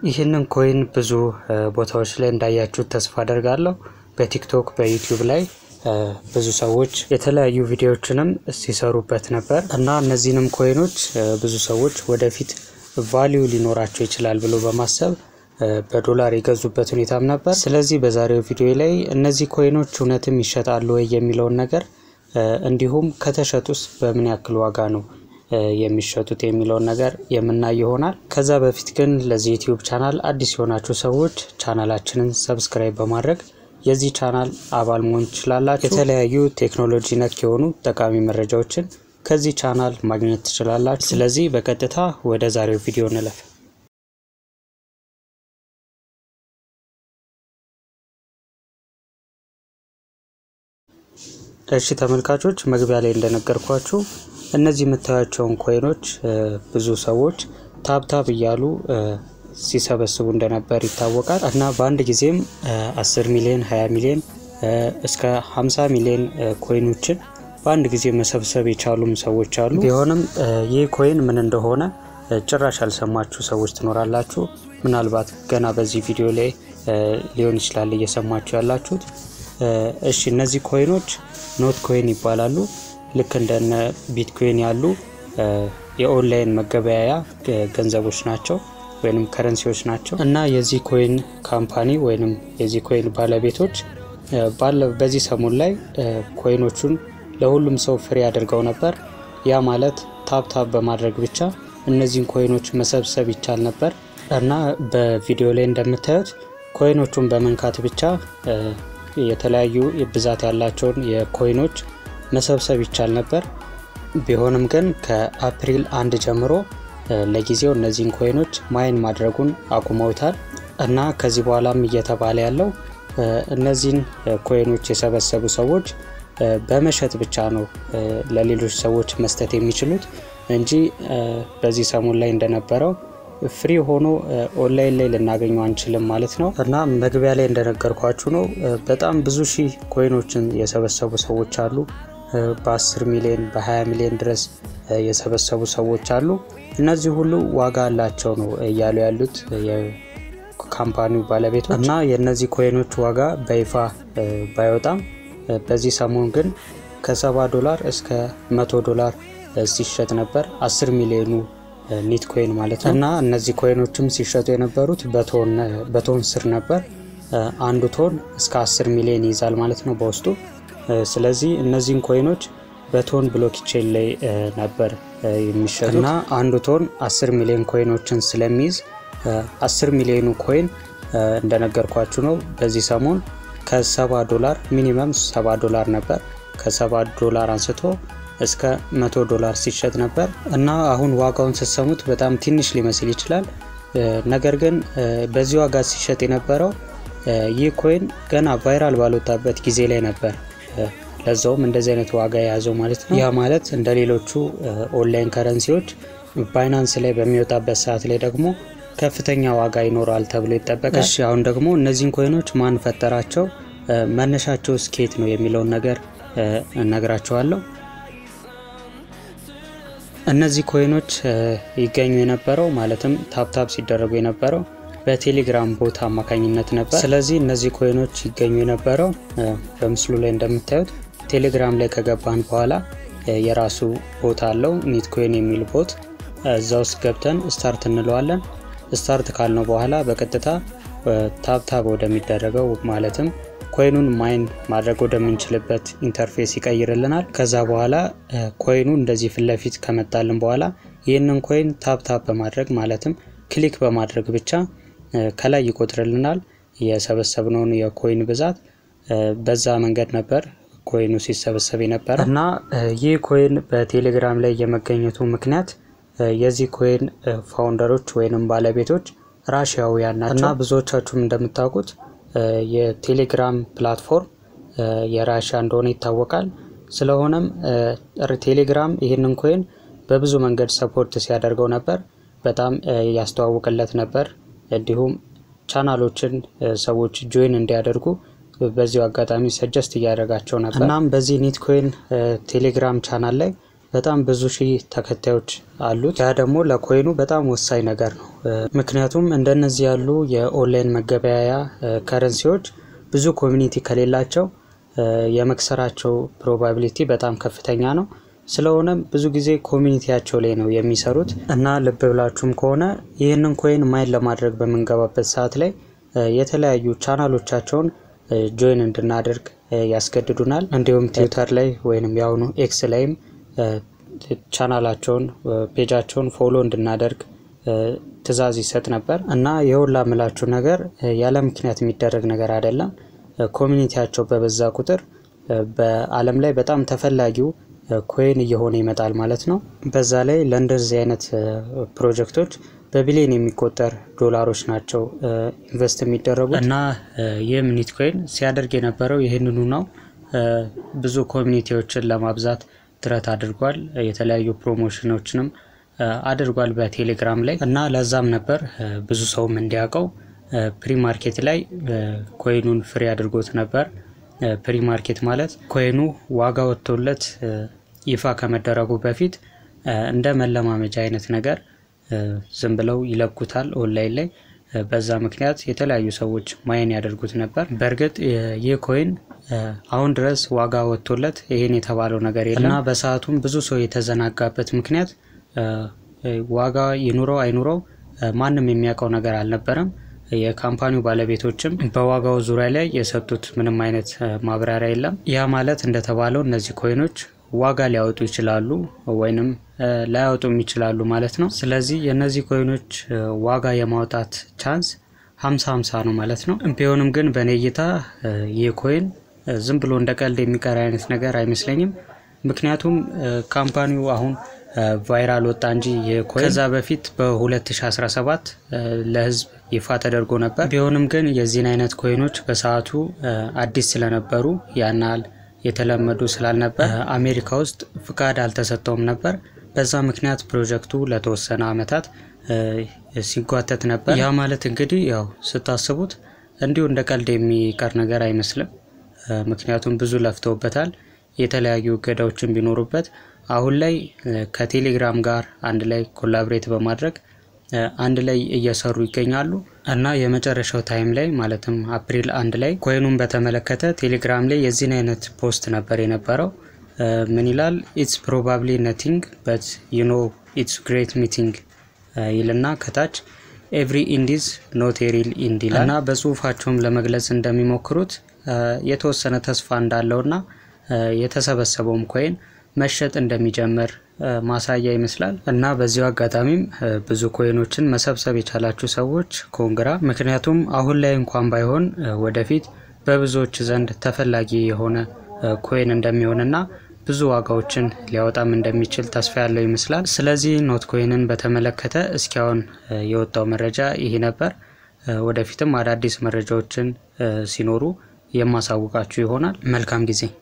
ይህንን ኮይን ብዙ ቦታዎች ላይ እንዳያችሁት ተስፋ አደርጋለሁ። በቲክቶክ በዩቲዩብ ላይ ብዙ ሰዎች የተለያዩ ቪዲዮዎችንም ሲሰሩበት ነበር እና እነዚህንም ኮይኖች ብዙ ሰዎች ወደፊት ቫሊዩ ሊኖራቸው ይችላል ብሎ በማሰብ በዶላር የገዙበት ሁኔታም ነበር። ስለዚህ በዛሬው ቪዲዮ ላይ እነዚህ ኮይኖች እውነትም ይሸጣሉ ወይ የሚለውን ነገር እንዲሁም ከተሸጡስ በምን ያክል ዋጋ ነው የሚሸጡት የሚለውን ነገር የምናይ ይሆናል። ከዛ በፊት ግን ለዚህ ዩቲዩብ ቻናል አዲስ የሆናችሁ ሰዎች ቻናላችንን ሰብስክራይብ በማድረግ የዚህ ቻናል አባል መሆን ትችላላችሁ። የተለያዩ ቴክኖሎጂ ነክ የሆኑ ጠቃሚ መረጃዎችን ከዚህ ቻናል ማግኘት ትችላላችሁ። ስለዚህ በቀጥታ ወደ ዛሬው ቪዲዮ እንለፍ። እሺ ተመልካቾች መግቢያ ላይ እንደነገርኳችሁ እነዚህ የምታዩቸውን ኮይኖች ብዙ ሰዎች ታብታብ እያሉ ሲሰበስቡ እንደነበር ይታወቃል እና በአንድ ጊዜም 10 ሚሊዮን 20 ሚሊዮን እስከ 50 ሚሊዮን ኮይኖችን በአንድ ጊዜ መሰብሰብ የቻሉም ሰዎች አሉ። ቢሆንም ይህ ኮይን ምን እንደሆነ ጭራሽ ያልሰማችሁ ሰዎች ትኖራላችሁ። ምናልባት ገና በዚህ ቪዲዮ ላይ ሊሆን ይችላል እየሰማችሁ ያላችሁት። እሺ እነዚህ ኮይኖች ኖት ኮይን ይባላሉ። ልክ እንደነ ቢትኮይን ያሉ የኦንላይን መገበያያ ገንዘቦች ናቸው ወይም ከረንሲዎች ናቸው እና የዚህ ኮይን ካምፓኒ ወይም የዚህ ኮይን ባለቤቶች በዚህ ሰሞን ላይ ኮይኖቹን ለሁሉም ሰው ፍሪ አድርገው ነበር። ያ ማለት ታፕታፕ በማድረግ ብቻ እነዚህን ኮይኖች መሰብሰብ ይቻል ነበር እና በቪዲዮ ላይ እንደምታዩት ኮይኖቹን በመንካት ብቻ የተለያዩ ብዛት ያላቸውን የኮይኖች መሰብሰብ ይቻል ነበር። ቢሆንም ግን ከአፕሪል አንድ ጀምሮ ለጊዜው እነዚህን ኮይኖች ማይን ማድረጉን አቁመውታል እና ከዚህ በኋላም እየተባለ ያለው እነዚህን ኮይኖች የሰበሰቡ ሰዎች በመሸጥ ብቻ ነው ለሌሎች ሰዎች መስጠት የሚችሉት እንጂ በዚህ ሰሞን ላይ እንደነበረው ፍሪ ሆኖ ኦንላይን ላይ ልናገኘው አንችልም ማለት ነው እና መግቢያ ላይ እንደነገርኳችሁ ነው። በጣም ብዙ ሺህ ኮይኖችን የሰበሰቡ ሰዎች አሉ። በ10 ሚሊዮን በ20 ሚሊዮን ድረስ የሰበሰቡ ሰዎች አሉ። እነዚህ ሁሉ ዋጋ አላቸው ነው እያሉ ያሉት የካምፓኒው ባለቤቶች እና የእነዚህ ኮይኖች ዋጋ በይፋ ባይወጣም በዚህ ሰሞን ግን ከ70 ዶላር እስከ 100 ዶላር ሲሸጥ ነበር 10 ሚሊዮኑ ኒት ኮይን ማለት ነው እና እነዚህ ኮይኖችም ሲሸጡ የነበሩት በቶን ስር ነበር። አንዱ ቶን እስከ 10 ሚሊዮን ይይዛል ማለት ነው በውስጡ። ስለዚህ እነዚህን ኮይኖች በቶን ብሎክቼን ላይ ነበር የሚሸጡት እና አንዱ ቶን 10 ሚሊዮን ኮይኖችን ስለሚይዝ 10 ሚሊዮኑ ኮይን እንደነገርኳችሁ ነው በዚህ ሰሞን ከ70 ዶላር ሚኒመም 70 ዶላር ነበር ከ70 ዶላር አንስቶ እስከ 100 ዶላር ሲሸጥ ነበር እና አሁን ዋጋውን ስትሰሙት በጣም ትንሽ ሊመስል ይችላል። ነገር ግን በዚህ ዋጋ ሲሸጥ የነበረው ይህ ኮይን ገና ቫይራል ባልወጣበት ጊዜ ላይ ነበር። ለዛውም እንደዚህ አይነት ዋጋ የያዘው ማለት ነው። ያ ማለት እንደ ሌሎቹ ኦንላይን ከረንሲዎች ባይናንስ ላይ በሚወጣበት ሰዓት ላይ ደግሞ ከፍተኛ ዋጋ ይኖረዋል ተብሎ ይጠበቃል። እሺ አሁን ደግሞ እነዚህን ኮይኖች ማን ፈጠራቸው፣ መነሻቸው ስኬት ነው የሚለውን ነገር እነግራቸዋለሁ። እነዚህ ኮይኖች ይገኙ የነበረው ማለትም ታፕታፕ ሲደረጉ የነበረው በቴሌግራም ቦት አማካኝነት ነበር። ስለዚህ እነዚህ ኮይኖች ይገኙ የነበረው በምስሉ ላይ እንደምታዩት ቴሌግራም ላይ ከገባን በኋላ የራሱ ቦት አለው ኒት ኮይን የሚል ቦት። እዛ ውስጥ ገብተን ስታርት እንለዋለን። ስታርት ካልነው በኋላ በቀጥታ ታፕታፕ ወደሚደረገው ማለትም ኮይኑን ማይን ማድረግ ወደምንችልበት ኢንተርፌስ ይቀይርልናል። ከዛ በኋላ ኮይኑ እንደዚህ ፊት ለፊት ከመጣልን በኋላ ይህንን ኮይን ታፕታፕ በማድረግ ማለትም ክሊክ በማድረግ ብቻ ከላይ ይቆጥርልናል የሰበሰብነውን የኮይን ብዛት። በዛ መንገድ ነበር ኮይኑ ሲሰበሰብ የነበረ እና ይህ ኮይን በቴሌግራም ላይ የመገኘቱ ምክንያት የዚህ ኮይን ፋውንደሮች ወይንም ባለቤቶች ራሽያውያን ናቸው እና ብዙዎቻችሁም እንደምታውቁት የቴሌግራም ፕላትፎርም የራሽያ እንደሆነ ይታወቃል። ስለሆነም ቴሌግራም ይህንን ኮይን በብዙ መንገድ ሰፖርት ሲያደርገው ነበር። በጣም ያስተዋውቅለት ነበር። እንዲሁም ቻናሎችን ሰዎች ጆይን እንዲያደርጉ በዚሁ አጋጣሚ ሰጀስት እያደረጋቸው ነበር። እናም በዚህ ኒት ኮይን ቴሌግራም ቻናል ላይ በጣም ብዙ ሺህ ተከታዮች አሉት። ያ ደግሞ ለኮይኑ በጣም ወሳኝ ነገር ነው። ምክንያቱም እንደነዚህ ያሉ የኦንላይን መገበያያ ከረንሲዎች ብዙ ኮሚኒቲ ከሌላቸው የመክሰራቸው ፕሮባቢሊቲ በጣም ከፍተኛ ነው። ስለሆነም ብዙ ጊዜ ኮሚኒቲያቸው ላይ ነው የሚሰሩት እና ልብ ብላችሁም ከሆነ ይህንን ኮይን ማይን ለማድረግ በምንገባበት ሰዓት ላይ የተለያዩ ቻናሎቻቸውን ጆይን እንድናደርግ ያስገድዱናል። እንዲሁም ትዊተር ላይ ወይም የአሁኑ ኤክስ ላይም ቻናላቸውን ፔጃቸውን ፎሎ እንድናደርግ ትዕዛዝ ይሰጥ ነበር እና የሁላ ምላችሁ ነገር ያለ ምክንያት የሚደረግ ነገር አይደለም። ኮሚኒቲያቸው በበዛ ቁጥር በዓለም ላይ በጣም ተፈላጊው ኮይን እየሆነ ይመጣል ማለት ነው። በዛ ላይ ለእንደዚህ አይነት ፕሮጀክቶች በቢሊዮን የሚቆጠር ዶላሮች ናቸው ኢንቨስት የሚደረጉት እና ይህም ኒትኮይን ሲያደርግ የነበረው ይህንኑ ነው። ብዙ ኮሚኒቲዎችን ለማብዛት ጥረት አድርጓል። የተለያዩ ፕሮሞሽኖችንም አድርጓል በቴሌግራም ላይ እና ለዛም ነበር ብዙ ሰውም እንዲያውቀው ፕሪ ማርኬት ላይ ኮይኑን ፍሪ አድርጎት ነበር። ፕሪ ማርኬት ማለት ኮይኑ ዋጋ ወጥቶለት ይፋ ከመደረጉ በፊት እንደ መለማመጃ አይነት ነገር ዝም ብለው ይለቁታል ኦንላይን ላይ። በዛ ምክንያት የተለያዩ ሰዎች ማይን ያደርጉት ነበር። በእርግጥ ይህ ኮይን አሁን ድረስ ዋጋ ወጥቶለት ይሄን የተባለው ነገር የለም እና በሰዓቱም ብዙ ሰው የተዘናጋበት ምክንያት ዋጋ ይኑረው አይኑረው ማንም የሚያውቀው ነገር አልነበረም። የካምፓኒው ባለቤቶችም በዋጋው ዙሪያ ላይ የሰጡት ምንም አይነት ማብራሪያ የለም። ያ ማለት እንደተባለው እነዚህ ኮይኖች ዋጋ ሊያወጡ ይችላሉ ወይንም ላያወጡም ይችላሉ ማለት ነው። ስለዚህ የእነዚህ ኮይኖች ዋጋ የማውጣት ቻንስ ሀምሳ ሀምሳ ነው ማለት ነው። ቢሆንም ግን በእኔ እይታ ይህ ኮይን ዝም ብሎ እንደ ቀልድ የሚቀር አይነት ነገር አይመስለኝም። ምክንያቱም ካምፓኒው አሁን ቫይራል ወጣ እንጂ የኮይን ከዛ በፊት በ2017 ለሕዝብ ይፋ ተደርጎ ነበር። ቢሆንም ግን የዚህን አይነት ኮይኖች በሰዓቱ አዲስ ስለነበሩ ያናል የተለመዱ ስላልነበር አሜሪካ ውስጥ ፍቃድ አልተሰጠውም ነበር። በዛ ምክንያት ፕሮጀክቱ ለተወሰነ ዓመታት ሲጓተት ነበር። ያ ማለት እንግዲህ ያው ስታስቡት እንዲሁ እንደ ቀልድ የሚቀር ነገር አይመስልም። ምክንያቱም ብዙ ለፍተውበታል። የተለያዩ እገዳዎችን ቢኖሩበት አሁን ላይ ከቴሌግራም ጋር አንድ ላይ ኮላብሬት በማድረግ አንድ ላይ እየሰሩ ይገኛሉ እና የመጨረሻው ታይም ላይ ማለትም አፕሪል አንድ ላይ ኮይኑን በተመለከተ ቴሌግራም ላይ የዚህን አይነት ፖስት ነበር የነበረው። ምን ይላል? ኢትስ ፕሮባብሊ ነቲንግ በት ዩ ኖ ኢትስ ግሬት ሚቲንግ ይልና ከታች ኤቭሪ ኢንዲዝ ኖት ሪል ኢንድ ይላል እና በጽሁፋቸውም ለመግለጽ እንደሚሞክሩት የተወሰነ ተስፋ እንዳለውና የተሰበሰበውም ኮይን መሸጥ እንደሚጀምር ማሳያ ይመስላል እና በዚሁ አጋጣሚም ብዙ ኮይኖችን መሰብሰብ የቻላችሁ ሰዎች ኮንግራ። ምክንያቱም አሁን ላይ እንኳን ባይሆን ወደፊት በብዙዎች ዘንድ ተፈላጊ የሆነ ኮይን እንደሚሆንና ብዙ ዋጋዎችን ሊያወጣም እንደሚችል ተስፋ ያለው ይመስላል። ስለዚህ ኖት ኮይንን በተመለከተ እስኪያሁን የወጣው መረጃ ይሄ ነበር። ወደፊትም አዳዲስ መረጃዎችን ሲኖሩ የማሳውቃችሁ ይሆናል። መልካም ጊዜ